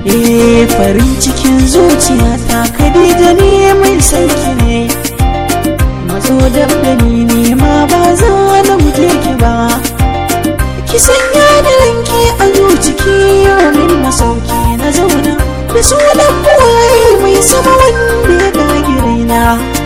eh farin cikin zuciya ta Khadija ne mai sauki ne mazo da ni ne ma ba za na guje ki ba ki sanya da ranki a zuciki min masauki na zauna da sunan buwaye mai sama wanda ya gagi raina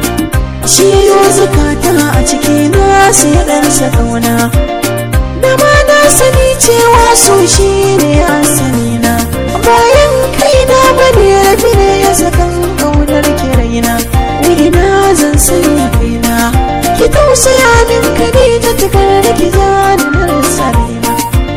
shi yo zakata a ciki na sai ɗansa ƙauna da ma na sani cewa so shi ne asali na bayan kai na bane rafi ne ya sakan ƙaunar ki raina ina zan sanya kaina ki tausaya min kare ta takar da ki zani na rasa raina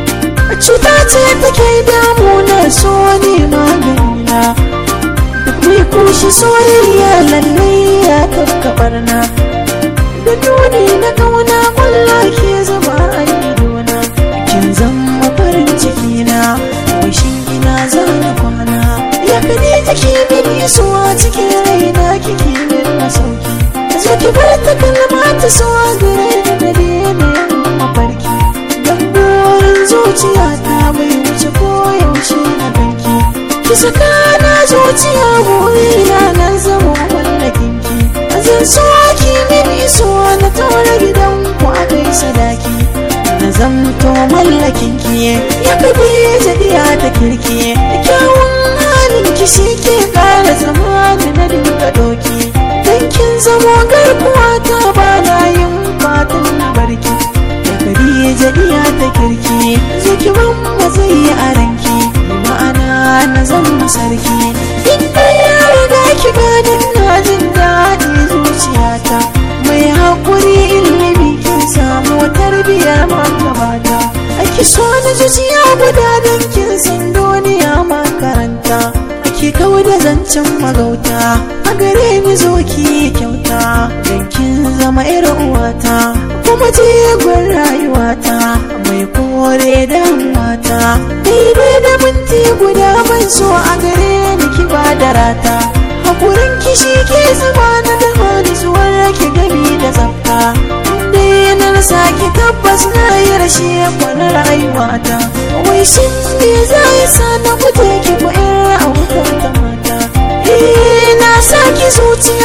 cuta ce take damuna so ne maganina duk mai kushi soyayya lallai ya kakkabar na da nuni na kauna kwallo ke zama a idona kin zama farin ciki na wishin ina zana kwana ya kane take min isuwa cikin raina kike min masauki zo ki bar ta kalma ta so gare da dare ne mafarki dan burin zuciya ta bai wuce ko yaushe na ganki ki saka na zuciya burina na zama wallakin ki zan so ki min iso na tora gidan ku a kai sadaki na zamto mallakin ki ya kabe jadiya ta kirki kyawun halin ki shi ke kara zama da na dinga doki dan kin zamo garkuwa ta ba na yin fatan na barki ya kabe jadiya ta kirki zuki ban matsayi a ranki ma'ana na zama sarki inda ya riga ki ganin na jin daɗi zuciyata mai haƙuri ilimi kin samu tarbiyar magabata ake so na zuciya guda don kin san duniya makaranta ake kawo da zancen magauta a gare ni zo ki kyauta don kin zama irin uwata kuma jigon rayuwata mai kore damuwata daidai da minti guda ban so a gare ni ki ba da rata hakurin kishi ke zama na da zuwar ki gami da tsafta inda na rasa ki tabbas na yi rashe kwanar rayuwata wai shin me za yi sa na guje ki ko in a wutar ta mata eh na sa ki zuciya